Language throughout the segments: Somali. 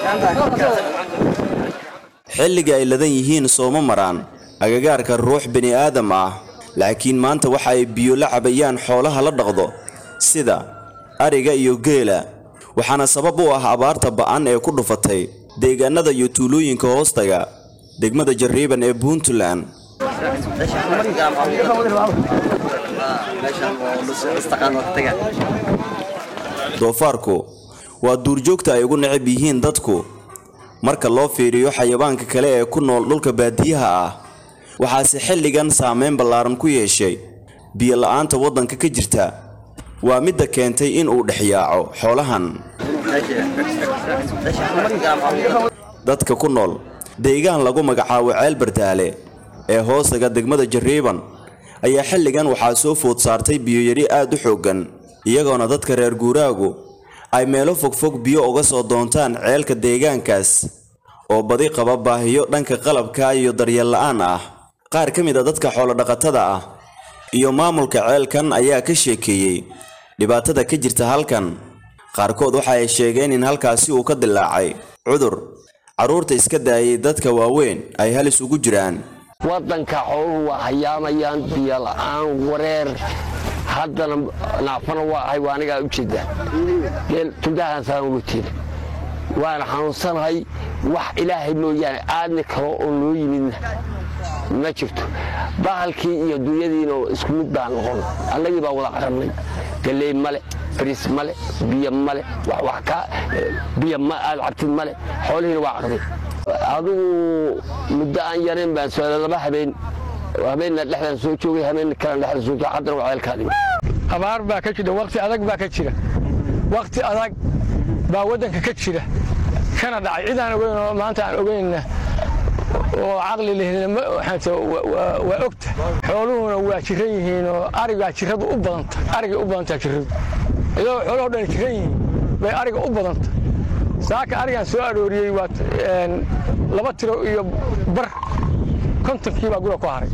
xilliga ay ladan yihiin sooma maraan agagaarka ruux bini aadam ah laakiin maanta waxa ay biyo la cabayaan xoolaha la dhaqdo sida ariga iyo geela waxaana sabab u ah abaarta ba'an ee ku dhufatay deegaanada iyo tuulooyinka hoostaga degmada jarriiban ee puntland doofaarku waa duurjoogta ay ugu necab yihiin dadku marka loo fiiriyo xayawaanka kale ee ku nool dhulka baadiyaha ah waxaase xilligan saameyn ballaaran ku yeeshay biyo la'aanta waddanka ka jirta waa midda keentay in uu dhexyaaco xoolahan dadka ku nool deegaan lagu magacaabo ceel bardaale ee hoostaga degmada jarriiban ayaa xilligan waxaa soo food saartay biyoyari aad u xooggan iyagoona dadka reer guuraagu ay meelo fogfog biyo uga soo doontaan ceelka deegaankaas oo badi qaba baahiyo dhanka qalabka iyo daryeel la'aan ah qaar ka mid a dadka xoolodhaqatada ah iyo maamulka ceelkan ayaa ka sheekeeyey dhibaatada ka jirta halkan qaarkood waxa ay sheegeen in halkaasi uu ka dilaacay cudur carruurta iska daayay dadka waaweyn ay halis ugu jiraan waddanka xooluhu waa hayaamayaan biyo la'aan wareer haddana naafana waa ahay waa anigaa u jeeda geel tudahaan saan uga jeeda waana xanuunsanahay wax ilaahay mooyaane aadni kalo oo noo yimidna ma jirto bahalkii iyo dunyadiina isku mid baan noqon annagii baa wada qarannay galley male bariis male biyo male wax ka biyo ma aad cabtid male xoolihiina waa qarday adigu muddo aan yarayn baan socda laba habeen habeenna dhexdaan soo joogay habeenna kalena dhexdaan soo joogay haddana waa ceelkaadimi abaar baa ka jira waqti adag baa ka jira waqti adag baa waddanka ka jira kana dhacay cid aan ogeyn oo maanta aan ogeynna oo caqli lehna waa ogta xooluhuna waa jiran yihiin oo arigaa jiradu u badanta arigay u badantaa jiradu iyadoo xooluhu dhan jiran yihiin bay ariga u badanta saaka arigaan soo arooriyey waa laba tiro iyo bar kontonkii baa gura ku haray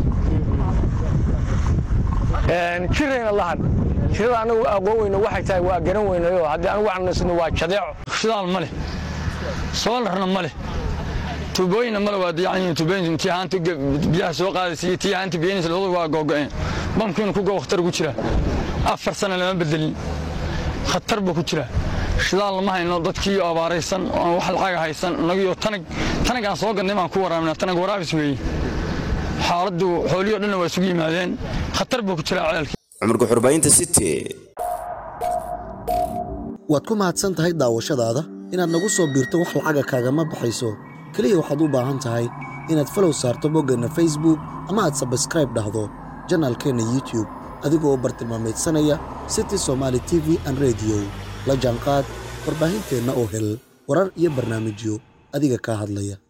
jirayna lahan jirada anagu aqoon weyno waxay tahay waa garan weynayo haddii anigu waxnasno waa jadeeco shidaal ma leh soolarna ma leh tuubooyinna male waa dayacan yihiin tuubooyin tii haanta biyaha soo qaadaysa iyo tii haanta biyanaysa labadu waa googo'een bamkiina ku go khatar ku jira afar sana lama bedelin khatar buu ku jira shidaal lama hayno dadkii abaaraysan oo wax lacaga haysan inagiyo tanag tanag aan soo gadnay baan ku waraabnaa tanag waraabis weeye xaaladdu xoolihii o dhanna waa isugu yimaadeen khatar buu ku jiraa ceelkii cumarka xurbaynta city waad ku mahadsan tahay daawashadaada inaad nagu soo biirto wax lacaga kaagama baxayso keliya waxaad u baahan tahay inaad falow saarto boggeenna facebook ama aad sabskraib dhahdo janaalkeenna youtube adigoo bartilmaameedsanaya city somaali t v an rediyo la jaanqaad warbaahinteenna oo hel warar iyo barnaamijyo adiga kaa hadlaya